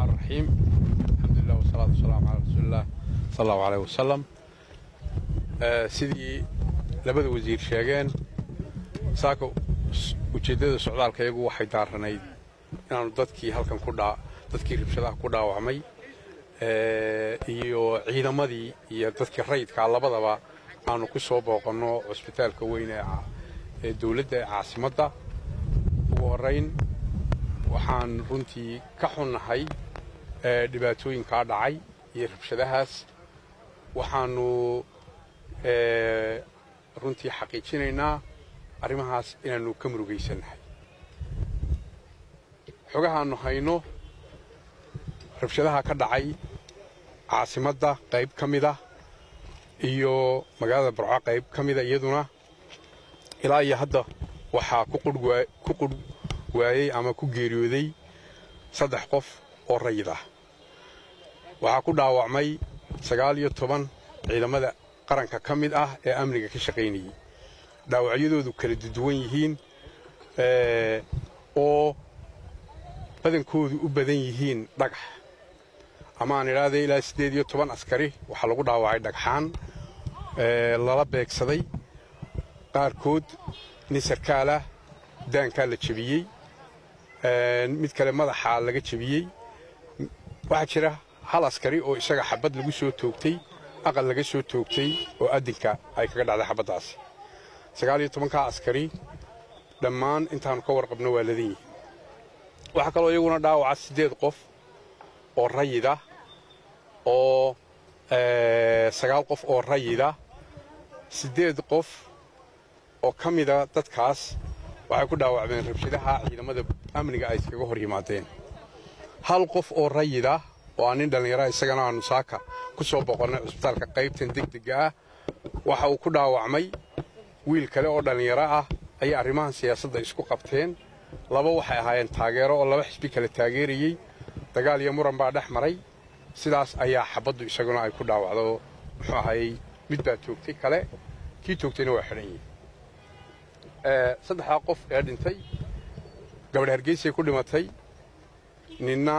الرحمن الرحيم الحمد لله والصلاة والسلام على رسول الله صلى الله عليه وسلم آه sidii labada wasiir sheegeen saaka ujeeddada socdaalkayagu waxay daaranayd inaanu dadkii halkan ku dhaa dadkii rabshadaha ku dhaawacmay iyo ciidamadii iyo dadkii rayidkaa labadaba aanu ku soo booqanno cusbitaalka weyn ee dowladda ee caasimadda ugu horrayn waxaan runtii ka xunnahay dhibaatooyinkaa dhacay iyo rabshadahaas waxaannu runtii xaqiijinaynaa arrimahaas inaannu ka murugaysannahay xogahaannu hayno rabshadaha ka dhacay caasimadda qayb ka mida iyo magaalada barco qayb ka mida iyaduna ilaa iyo hadda waxaa ku qurh waayey ama ku geeriyooday saddex qof oo rayid ah waxaa ku dhaawacmay sagaal iyo toban ciidamada qaranka ka mid ah ee amniga ka shaqaynayey dhaawacyadoodu kala duwan yihiin oo badankoodu u badan yihiin dhagax ama aan idhaahday ilaa siddeed iyo toban askari waxaa lagu dhaawacay dhagxaan lala beegsaday qaarkood nin sarkaalah daankaa la jebiyey mid kale madaxaa laga jebiyey waxaa jira hal askari oo isaga xabad lagu soo toogtay aqal laga soo toogtay oo addinka ay kaga dhacday xabaddaasi sagaal iyo tobankaa askari dhammaan intaannu ka warqabno waa ladan yihiin waxaa kaloo iyaguna dhaawaca siddeed qof oo rayida oo sagaal qof oo rayida siddeed qof oo ka mida dadkaas waxay ku dhaawacmeen rabshadaha ciidamada amniga ay iskaga hor yimaadeen hal qof oo rayida oo aan nin dhallinyara isagana aanu saaka ku soo boqonnay cusbitaalka qaybtan degdega ah waxa uu ku dhaawacmay wiil kale oo dhallinyaro ah ayay arrimahan siyaasadda isku qabteen laba waxay ahaayeen taageero oo laba xisbi kale taageerayey dagaal iyo muran baa dhex maray sidaas ayaa xabaddu isaguna ay ku dhaawacdo muxuu ahayey mid baa toogtay kale kii toogtayna waa xidhan yihin saddexdaa qof ee dhintay gabadh hargeysay ku dhimatay ninna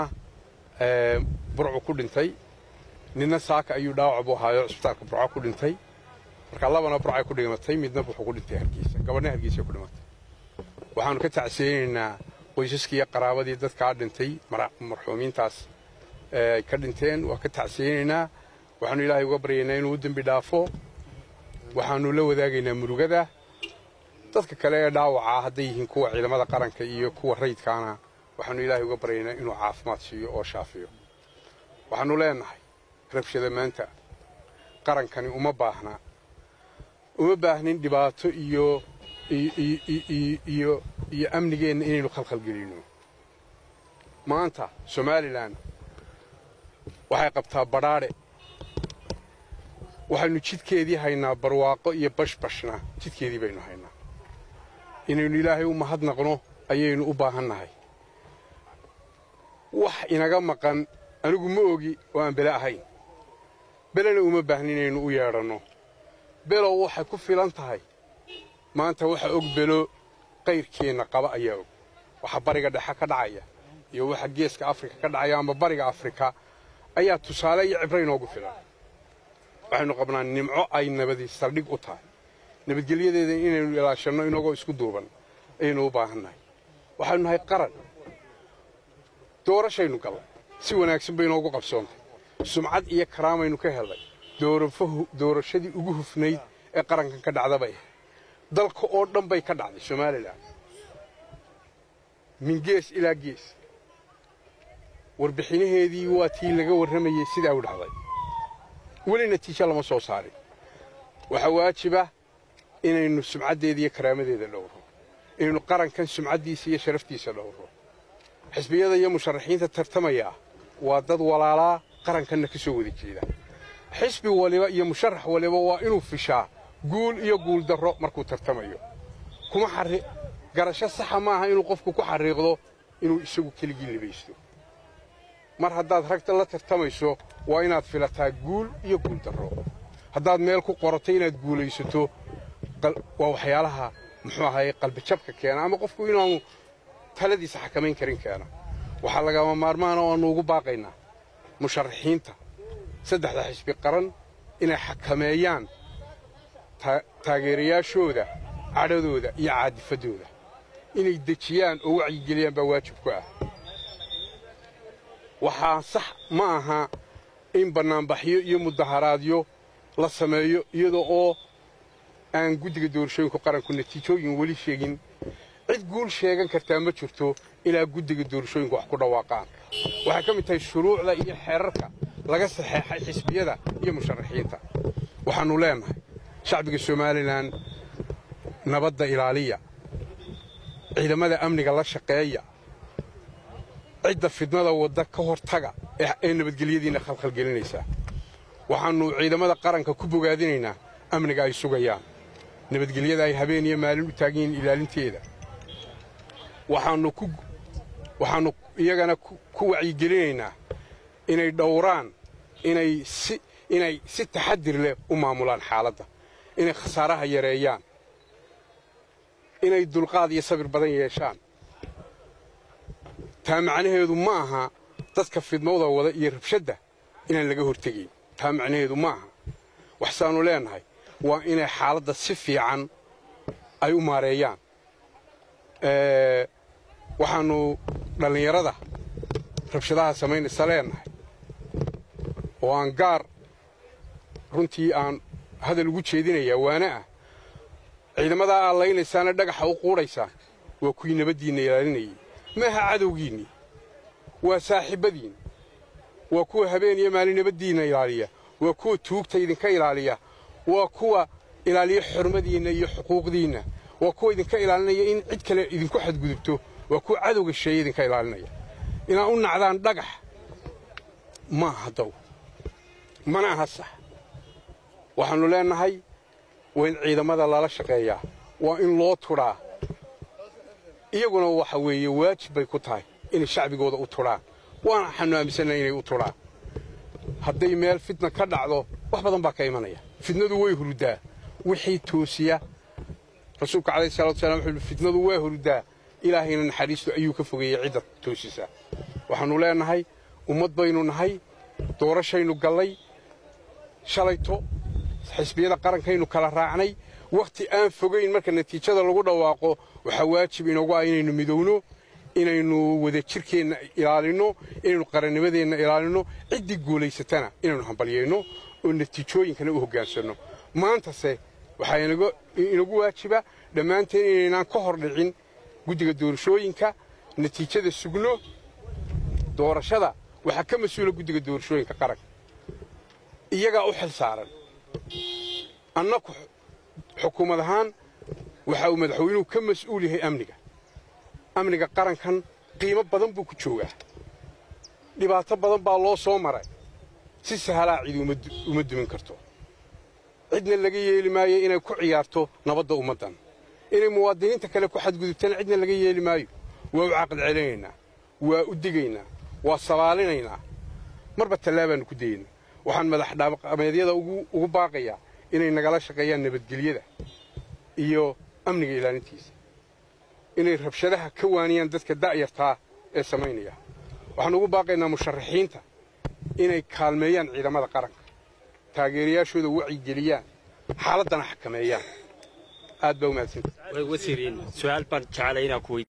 burcu ku dhintay ninna saaka ayuu dhaawac buu ahaayo cusbitaalka burco ku dhintay marka labana burcay ku dhimatay midna wuxuu ku dhintay hargeysa gabadhna hargeysay ku dhimatay waxaannu ka tacsiyeynaynaa qoysaskii iyo qaraabadii dadkaa dhintay marxuumiintaas ay ka dhinteen waa ka tacsiyeynaynaa waxaannu ilaahay uga baryaynaa inuu u dembi dhaafo waxaannu la wadaagaynaa murugada dadka kale ee dhaawacaa hadday yihiin kuwa ciidamada qaranka iyo kuwa rayidkaana waxaannu ilaahay uga baryaynaa inuu caafimaad siiyo oo shaafiyo waxaannu leennahay rabshada maanta qarankani uma baahna uma baahnin dhibaato iyo iyo iyo amnigeenna inaynu khalkhalgelinno maanta somalilan waxay qabtaa badhaadhe waxaynu jidkeedii haynaa barwaaqo iyo bashbashna jidkeedii baynu haynaa inaynu ilaahay u mahadnaqno ayaynu u baahannahay wax inaga maqan anigu ma ogi oo aan bele ahayn belena uma baahni inaynu u yeedhanno below waxay ku filan tahay maanta waxa og belo qayrkeenna qaba ayaa og waxa bariga dhexe ka dhacaya iyo waxa geeska afrika ka dhacaya amba bariga afrika ayaa tusaale iyo cibro inoogu filan waxaynu qabnaa nimco ay nabadi saldhig u tahay nabadgelyadeeda inaynu ilaashanno inagoo isku duuban ayaynu u baahannahay waxaynu nahay qaran doorashaynu gallay si wanaagsan bay inoogu qabsoontay sumcad iyo karaamaynu ka helnay doorashadii ugu hufnayd ee qarankan ka dhacda bay ahayd dalka oo dhan bay ka dhacday somalilan min gees ilaa gees warbixinaheedii waa tii laga warramayey sidaa u dhacday weli natiijo lama soo saarin waxaa waajiba inaynu sumcaddeeda iyo karaamadeeda dhowro inaynu qarankan sumcaddiisa iyo sharaftiisa dhowro xisbiyada iyo musharaxiinta tartamaya waa dad walaalaa qarankanna ka soo wada jeeda xisbi waliba iyo musharax waliba waa inuu fishaa guul iyo guuldarro markuu tartamayo kuma garasho saxa maaha inuu qofku ku xariiqdo inuu isagu keligii libaysto mar haddaad ragta la tartamayso waa inaad filataa guul iyo guuldarro haddaad meel ku qorato inaad guulaysato waa waxyaalaha muxuu ahaye qalbijabka keena ama qofku inaanu taladiisa xakamayn karin keena waxaa lagama maarmaana oo aanu ugu baaqaynaa musharaxiinta saddexda xisbi qaran inay xakameeyaan taageerayaashooda cadhadooda iyo caadifaddooda inay dejiyaan oo wacyigeliyaan baa waajib ku ah waxaa sax ma aha in bannaanbaxyo iyo mudaharaadyo la sameeyo iyada oo aan guddiga doorashooyinka qaranku natiijooyin weli sheegin cid guul sheegan kartaa ma jirto ilaa guddiga doorashooyinka wax ku dhawaaqaan waxay ka mid tahay shuruucda iyo xeerarka laga saxeexay xisbiyada iyo musharaxiinta waxaannu leennahay shacbiga somalilan nabadda ilaaliya ciidamada amniga la shaqeeya cidda fidnada wadda ka hortaga ee nabadgelyadiinna khalkhalgelinaysaa waxaannu ciidamada qaranka ku bogaadinaynaa amniga ay sugayaan nabadgelyada ay habeen iyo maalin u taagan yihiin ilaalinteeda waxaannu iyagana ku wacyigelinaynaa inay dhowraan inay si taxadir leh u maamulaan xaaladda inay khasaaraha yareeyaan inay dulqaad iyo sabir badan yeeshaan taa macnaheedu ma aha dadka fidmowda wada iyo rabshadda inaan laga hortegayn taa macnaheedu ma aha waxsaannu leennahay waa inay xaaladda si fiican ay u maareeyaan waxaannu dhallinyarada rabshadaha samaynaysa leennahay oo aan gaar runtii aan hadal ugu jeedinayaa waana ah ciidamadaa aad laynaysaana dhagaxa u quudhaysaan waa kuwii nabaddiinna ilaalinayay maaha cadowgiinnii waa saaxiibbadiin waa kuwa habeen iyo maalin nabaddiinna ilaaliya waa kuwa tuugta idinka ilaaliya waa kuwa ilaaliya xormadiinna iyo xuquuqdiinna waa kuwa idinka ilaalinaya in cid kale idinku xadgudubto waa kuwa cadowga sheeye idinka ilaalinaya inaad u nacdaan dhagax ma aha daw mana aha sax waxaannu leennahay waa in ciidamada lala shaqeeyaa waa in loo tudhaa iyaguna waxa weeye waajib bay ku tahay inay shacbigooda u tudhaan waana waxaannu aaminsannahay inay u tudhaan hadday meel fitna ka dhacdo wax badan baa ka imanaya fitnadu way huruddaa wixii toosiya rasuulka calayhi salatu wasalaam wuxuu yidhi fitnadu waa huruddaa ilaahayna naxariistu ayuu ka fogeeyey cidda toosisa waxaannu leennahay ummad baynu nahay doorashaynu gallay shalayto xisbiyada qarankaynu kala raacnay wakhti aan fogayn marka natiijada lagu dhawaaqo waxaa waajib inoogu ah inaynu midowno inaynu wadajirkeenna ilaalinno inaynu qarannimadeenna ilaalinno ciddii guulaysatana inaynu hambalyayno oo natiijooyinkana u hoggaansanno maantase waxaa inagu waajiba dhammaanteen inaynaan ka hor dhicin guddiga doorashooyinka natiijada sugno doorashada waxaa ka mas-uula guddiga doorashooyinka qaranka iyagaa u xil saaran annaku xukuumad ahaan waxa uu madaxweynuhu ka mas'uul yahay amniga amniga qarankan qiimo badan buu ku joogaa dhibaato badan baa loo soo maray si sahalaa cidi uma dumin karto cidna laga yeeli maayo inay ku ciyaarto nabadda ummaddan inay muwaadiniinta kale ku xadgudubtana cidna laga yeeli maayo waa u caqli celinaynaa waa u digaynaa waa sabaalinaynaa marba tallaabaannu ku dayaynaa waxaan madax dhaqameedyada ugu baaqayaa inay nagala shaqeeyaan nabadgelyada iyo amniga ilaalintiisa inay rabshadaha ka waaniyaan dadka da'yartaa ee samaynaya waxaan ugu baaqaynaa musharaxiinta inay kaalmeeyaan ciidamada qaranka taageerayaashooda wacyigeliyaan xaaladdana xakameeyaan aad baa u mahadsantahay wasiiriin su-aal baan jeclay inaan ku